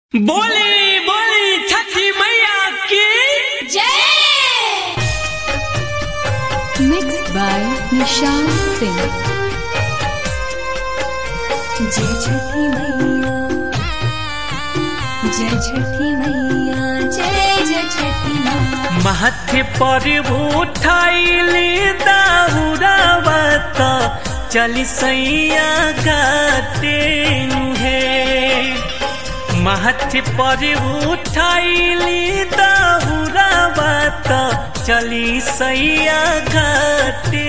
बोली बोली छठी मैया की जय mixed by Nishan Singh. जय छठी मैया जय छठी मैया जय जय छठी मैया माथे पर उठाइली दाउरावत चली सैया गाते है माथे पर उठाइली दाउरावत चली सैया गाते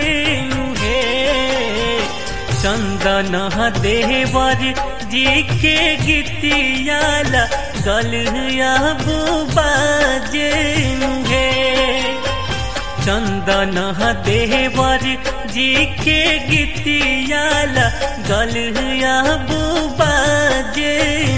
है चंदन देवर जी के गीतियाला गलिया बाजे चंदन देवर जी के गीतियाला गलिया बाजे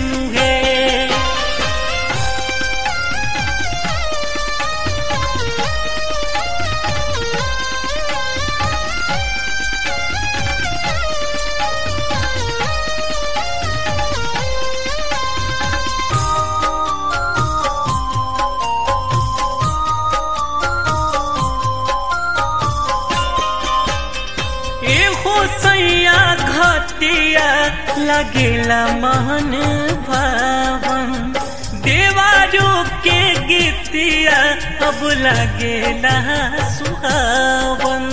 एहो सैया घटिया लगेला महन भावन देवारो के गीतिया अब लगेला सुहावन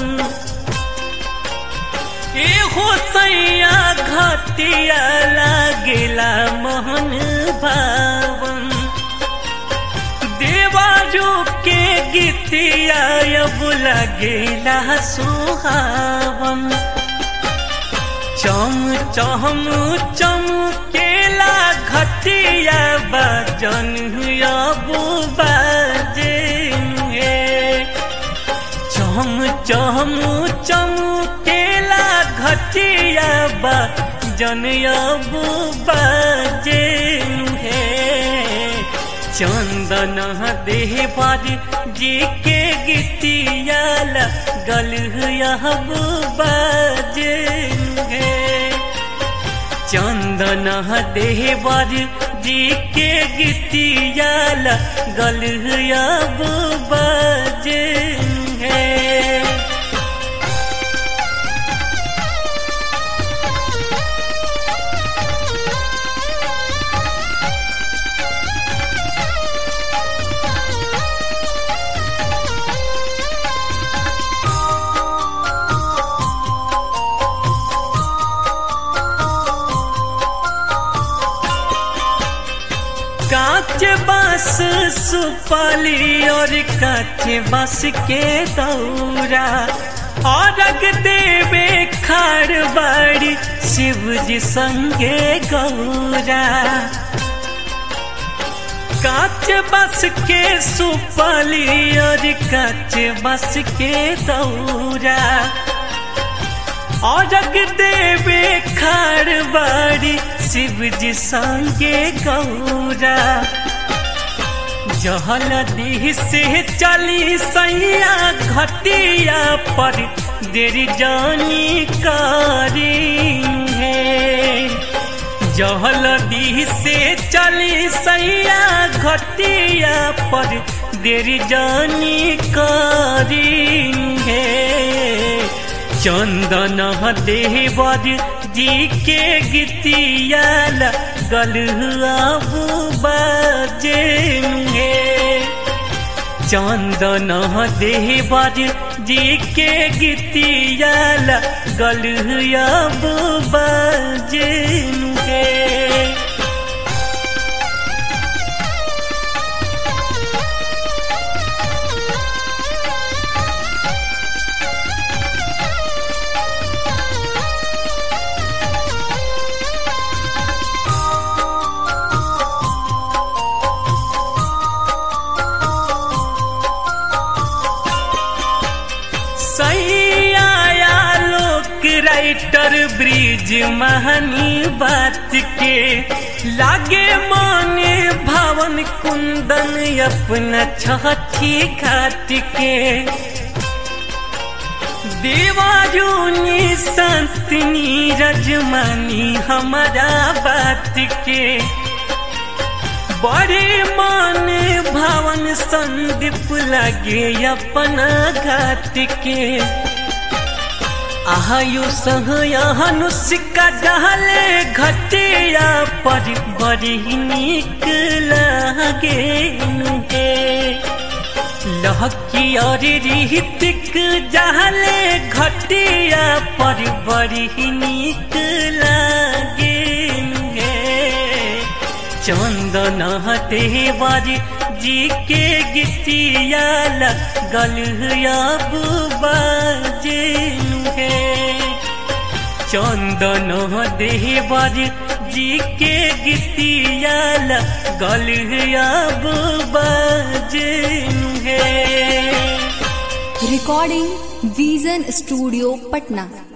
एहो सैया घटिया लगेला महन भावन देवाजो के गीतिया अब लगेला सुहावन चम चम चम केला घटिया बजन अब बाजे चम चम चम केला घटिया बजन अब बाजे है चंदन देवर जी के गीतियाल गल बाजे चंदन देवर जी के गीतियाल गल बाजे कांच बांस सुपाली और कांच बांस के दौरा और देवे खाड़ बाड़ी शिव जी संगे गौरा कांच बस के सुपाली और कांच बस के दौरा और देवे खाड़ बाड़ी शिव जी संगे गौरा जहल दी से चली सैया घटिया पर देरी जानी कारी है जहल दी से चली सैया घटिया पर देरी जानी कारी है चंदन देवर जी के गीतियाल गलुआ बाजे चंदन देवर जी के गीतियाल गलुआ बाजे सैया लोक राइटर ब्रिज महनी बात के लागे माने भवन कुंदन अपना छठी घाट के देवाजूनी संतनी रजमानी हमारा बात के बड़े मान भावन संदीप लगे अपना घाट के आयु सहनुष्का डाले घटिया पर बड़ी निक लागे नुहे लहकी और रीतिक डाले घटिया पर बड़ी निक लागे नुहे चंदन देवारी जी के गीतिया लगल अब बाजेनु है चंदन देवारी जी के गीतिया लगल अब बाजेनु है Recording Vision Studio Patna